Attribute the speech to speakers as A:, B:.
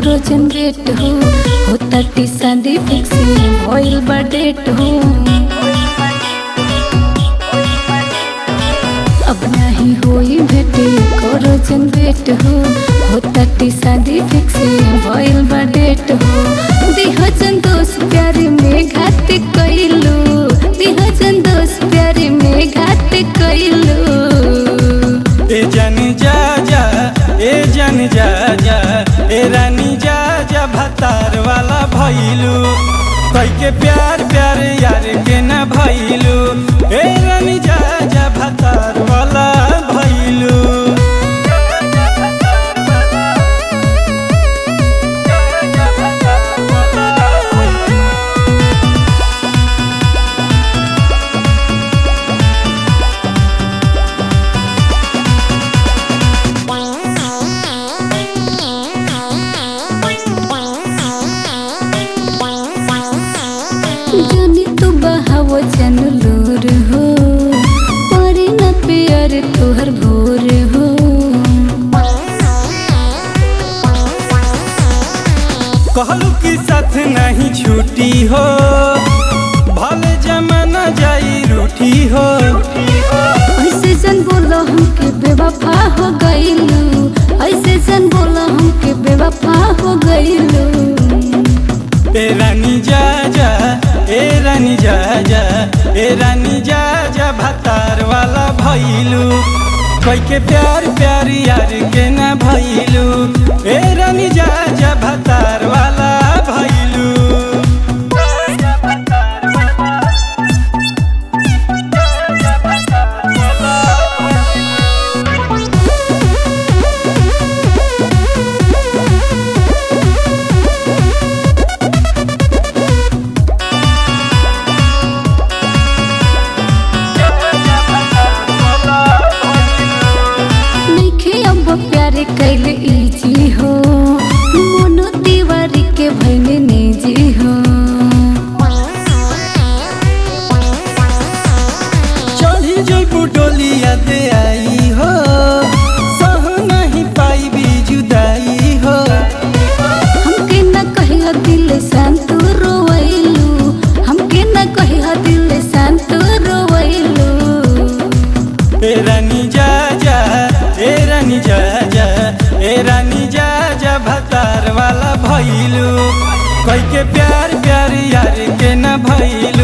A: करो जनरेट हो होता टी शादी फिक्स भइल बा डेट हो अब नहीं होई भेटे करो जनरेट हो होता टी शादी फिक्स भइल बा डेट हो दिह जन दोस्त प्यारे में घात कइलू दिह जन दोस्त प्यारे में घात कइलू
B: ए जानी जा जा ए जानी जा जा ए रानी जा जा भतार वाला भइलू कई के प्यार प्यार यार के न भइलू ए रानी जा जा भतार वाला भइलू
A: जानी तू बहाव जन लोर हो परी न प्यार तोहर भोर हो
B: कहलू कि साथ नहीं छूटी हो भले जमाना जाई रूठी हो
A: ऐसे जन बोलो हमके बेवफा हो गइलू ऐसे जन बोलो हमके बेवफा हो गइलू
B: ए रानी जा जा ए रानी जा जा ए रानी जा जा भतार वाला भइलू कोई के प्यार प्यार यार के ना भइलू ए रानी जा जा भतार वाला भइलू
A: नइखे अब प्यार कैले इजी हो मोनो दीवारी के भइले निजी हो
B: चढ़ी जइबू डोलिया दे आई हो सह नहीं पाई जुदाई हो
A: हमके न कहिया दिल शांत रोवैलू हमके न कहिया दिल शांत रोवैलू
B: ए रानी जा जा ए रानी जा जा ए रानी जा जा भतार वाला भइलू कोई के प्यार प्यार यार के न भइलू